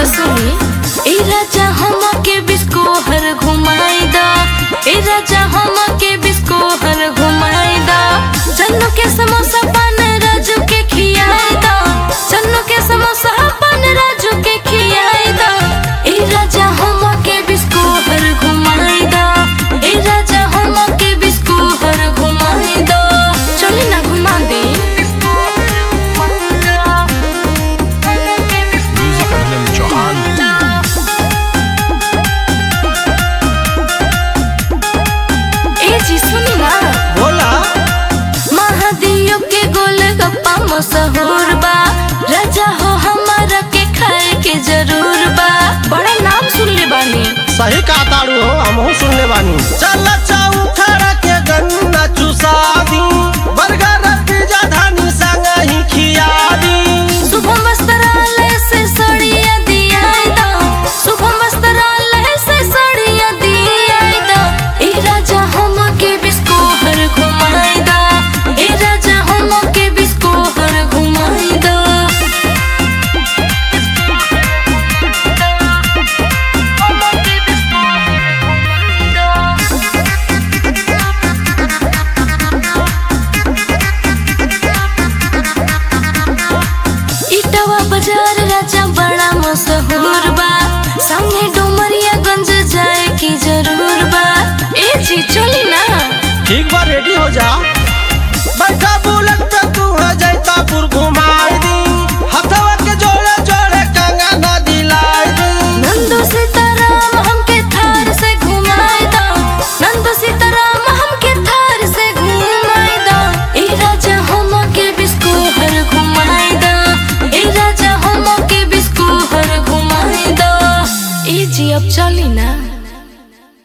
तो सुनी ए राजा हम के बिस्को हर घुमाई दा ए राजा हम के बिस्को हर घुमाई दा चन्नू के समोसा पान राजू के खियाई दा चन्नू के समोसा पान राजू के खियाई दा ए राजा हम के बिस्को हर घुमाई दा ए राजा हम के बिस्को हर घुमाई दा चली ना घुमा दे Music Anand Chauhan. ए जी सुनी ना बोला महादेव के गोल गप्पा मशहूर बा राजा हो हमारा के खाए के जरूर बा बड़ा नाम सुन ले बानी सही कहा तारू हो हमहू सुनने बानी चल चौथरा के गन्ना चुसा दी बर्गर पिज्जा धानी संग ही खिया दी शुभम वस्त्रालय से सड़िया दिया दो शुभम वस्त्रालय से सड़िया दिया दो ए राजा हम के बिस्को हर घुमाई दा ए राजा हम के बिस्को हर घुमाई दा इटवा बाजार राजा बड़ा मशहूर बा संगे डुमरियागंज जाए की जरूर बा ए जी चली ना ठीक बा रेडी हो जा